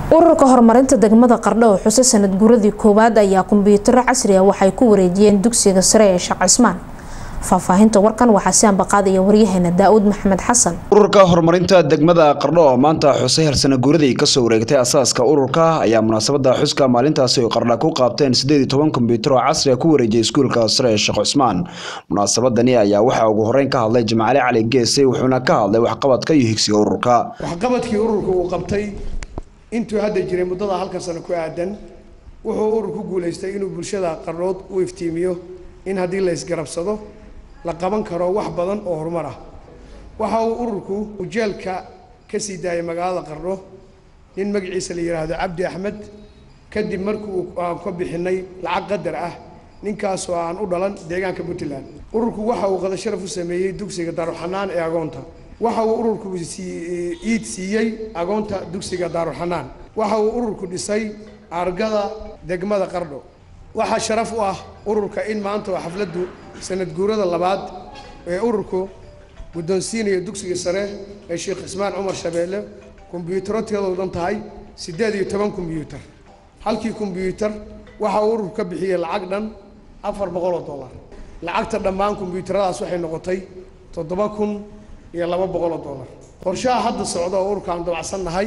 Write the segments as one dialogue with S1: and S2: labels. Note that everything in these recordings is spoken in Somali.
S1: ururka horumarinta degmada qardho oo xuso sanad guuradii koowaad ayaa kumbiyuutaro casri ah waxay ku wareejiyeen dugsiga sare ee sheekh cismaan faahfaahinta warkan waxaa si ambaqaadaya waryaheena daawud maxamed xasan
S2: ururka horumarinta degmada qardho oo maanta xusay harsana guuradii kasoo wareegtay asaaska ururka ayaa munaasabada xuska maalintaasi oo qardha ku qaabteen sideed iyo toban kombyuutar oo casri ah ku wareejiyay iskuulka sare ee sheekh cusmaan munaasabadani ayaa waxaa ugu horeyn ka hadlay jimcale cali geese wuxuuna ka hadlay waxqabadka iyo higsiga ururka
S3: waxqabadkii ururka uu qabtay intuu hadda jiray muddada halkan sano ku aadan wuxuu urur ku guulaystay inuu bulshada qardhood u iftiimiyo in haddii la isgarabsado la qaban karo wax badan oo horumar ah waxa uu ururku ujeelka ka sii daayay magaalada qardho nin magaciisa la yidhaahdo cabdi axmed kadib markii aan ka bixinay lacag qadar ah ninkaasoo aan u dhalan deegaanka puntland ururku waxa uu qada sharaf u sameeyey dugsiga daaruxanaan ee agoonta waxa uu ururku iid siiyey agoonta dugsiga daaruxanaan waxa uu ururku dhisay argada degmada qardho waxaa sharaf u ah ururka in maanta oo xafladdu sanad guurada labaad ee ururku guddoonsiinaya dugsiga sare ee sheekh cismaan cumar shabeelle kombyuutaro tiradoo dhan tahay siddeed iyo toban kombyuutar halkii kombyuutar waxa uu ururku ka bixiyey lacag dhan afar boqol oo dollar lacagta dhammaan kombyuutaradaas waxay noqotay toddoba kun iyo laba boqol oo dollar qorshaha hadda socda oo ururkaan dabacsan nahay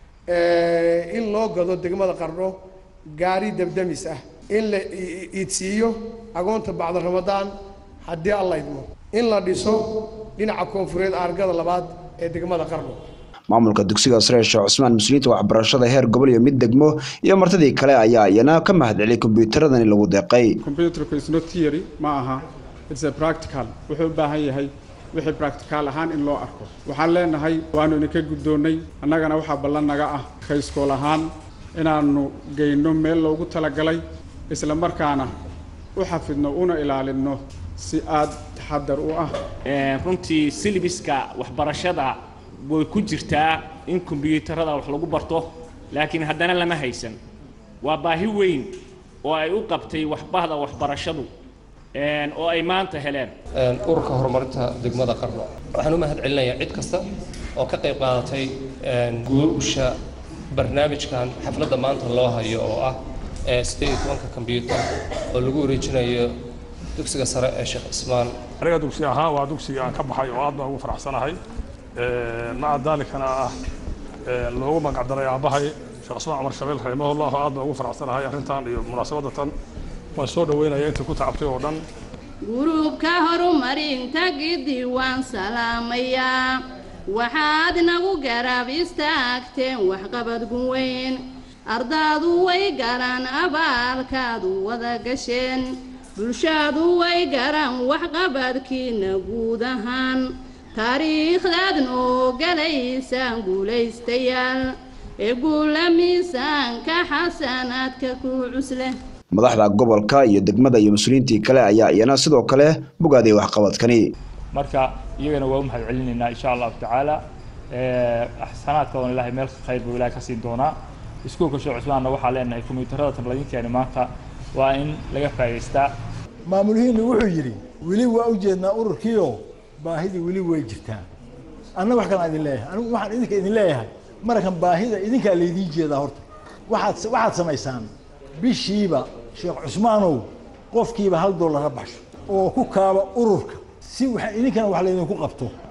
S3: in loo gado degmada qardho gaari dabdamis ah in la iidsiiyo agoonta bacda ramadaan haddii alla idmo in la dhiso dhinaca koonfureed argada labaad ee degmada qardho
S2: maamulka dugsiga sare sheekh cusmaan mas-uuliyiinta waxbarashada heer gobol iyo mid degmo iyo martidii kale ayaa iyana ka mahadceliyay kombyuutaradani lagu deeqay
S4: computerku is not theory ma aha it's a practical wuxuu u baahan yahay wixii practical ahaan in loo arko waxaan leenahay waanu idinka guddoonnay annagana waxaa ballan naga ah kayskool ahaan inaannu geyno meel loogu talagalay isla markaana u xafidno una ilaalinno si aad taxadar u ah
S5: runtii silibiska waxbarashada way ku jirtaa in kombyuutarada wax lagu barto laakiin haddana lama haysan waa baahi weyn oo ay u qabtay waxbahda waxbarashadu oo ay maanta heleen
S6: ururka horumarinta degmada qardho waxaan u mahad celinayaa cid kasta oo ka qayb qaadatay guusha barnaamijkan xafladda maanta loo hayo oo ah sideed iyo tobanka kombyuutar oo lagu wareejinayo dugsiga sare ee sheekh cismaan
S7: aniga dugsi ahaan waa dugsigii aan ka baxay oo aad baan ugu faraxsanahay maca daalikana ah loogu magacdaray aabahay sheekh cismaan cumar shabeel raximahullah aad baan ugu faraxsanahay arrintan iyo munaasabadda tan waan soo dhaweynaya intii ku tacabtay oo dhan
S8: gurubka horumarinta gidi waan salaamayaa waxaad nagu garab istaagteen waxqabad guweyn ardaadu way garan abaalkaadu wada gasheen bulshadu way garan waxqabadkiina guud ahaan taariikhdaad noo galaysaan guulaystayaal ee guula miisaanka xasanaadka ku cusleh
S2: madaxda gobolka iyo degmada iyo mas-uuliyiintii kale ayaa iyana sidoo kale bogaaday waxqabadkani
S9: marka iyagana waa u mahad celinaynaa insha allahu tacaala xasanaadkoodan ilahay meel khayr buu ilahay ka siin doonaa iskuulka sheekh cusmaanna waxaa leenahay kombiyuutarada tanladinkeeni maanta waa in laga faa'idaystaa
S10: maamulihiinna wuxuu yidhi weli waa u jeednaa ururkiioo baahidii weli way jirtaa anna wax kalaan idin leeyahay anigu waxaan idinka idin leeyahay marakan baahida idinkaa laydiin jeedaa horta waxaad waxaad samaysaan bishiiba sheekh cusmaanow qofkiiba hal dollar ha baxsho oo ku kaaba ururka si waxa idinkana wax laydinku qabto